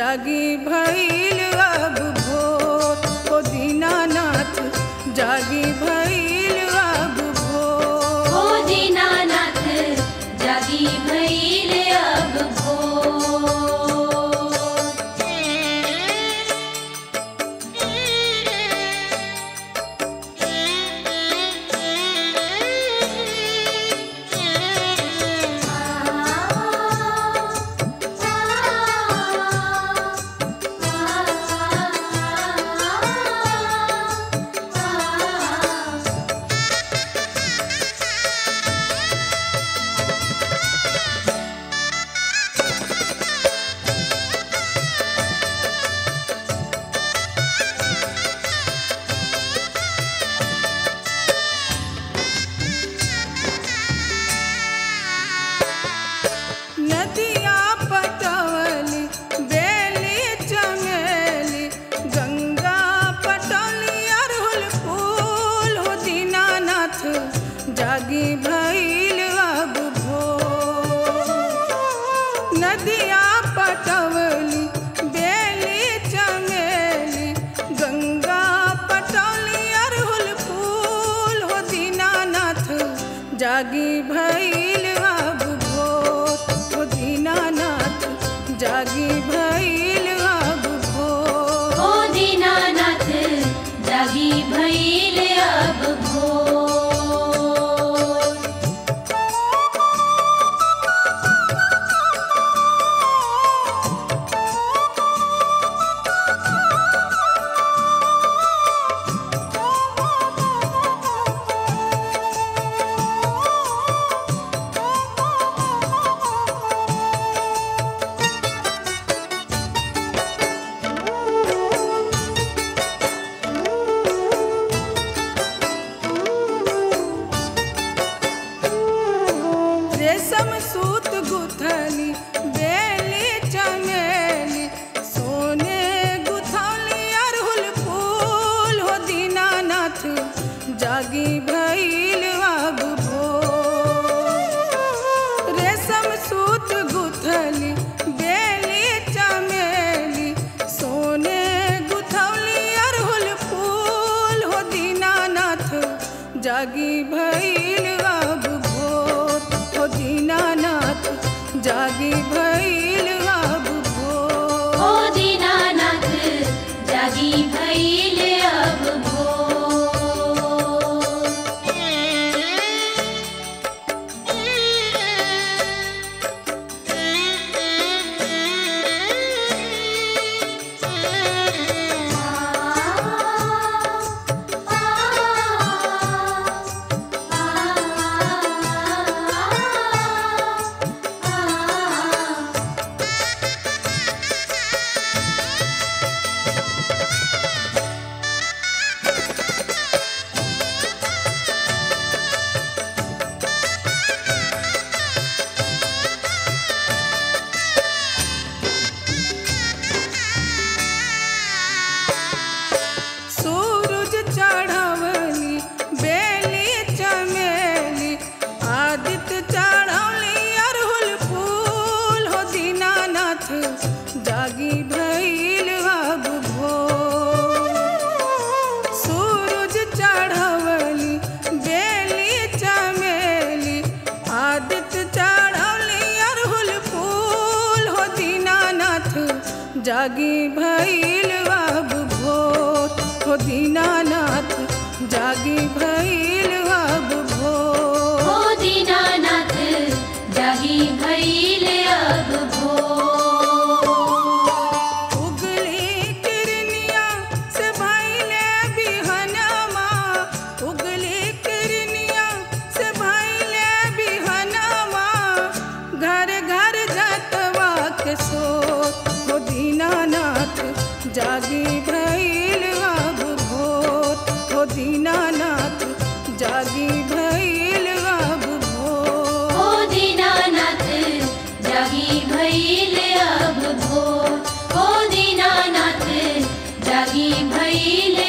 जागी भइल अब भोर हो दीनानाथ जागी भइल अब भोर हो दीनानाथ जागी भइल अब भोर नदिया पटवली बेली चमेली गंगा पटौली अरहुल फूल हो दीनानाथ जागी भइल अब भोर नदिया पटवली बेली चमेली गंगा पटौली अरहुल फूल हो दीनानाथ जागी भइल अब भोर हो दीनानाथ जागी भइल अब भोर हो दीनानाथ जागी भइल अब भोर रेशम सूत गुथली बेली चमेली सोने गुथली अरहुल फूल हो दीनानाथ जागी भइल अब भोर रेशम सूत गुथली बेली चमेली सोने गुथली अरहुल फूल हो दीनानाथ जागी भइल अब भोर हो दीनानाथ जागी भइल अब भोर हो दीनानाथ जागी भइल अब भोर सूरज चढ़वली बेली चमेली आदित्य चढ़वली अरहुल फूल हो दीनानाथ जागी भइल अब भोर सूरज चढ़वली बेली चमेली आदित्य चढ़वली अरहुल फूल हो दीनानाथ जागी भइल अब भोर हो दीनानाथ जागी भइल अब भोर हो दीनानाथ जागी भइल अब भोर उगली किरनिया से भइले बिहनमा उगली किरनिया से भइले बिहनमा घर घर जतवा के सोत हो दीनानाथ जागी भइल अब भोर हो दीनानाथ जागी भइल अब भोर हो दीनानाथ जागी भइल अब भोर हो दीनानाथ जागी भइल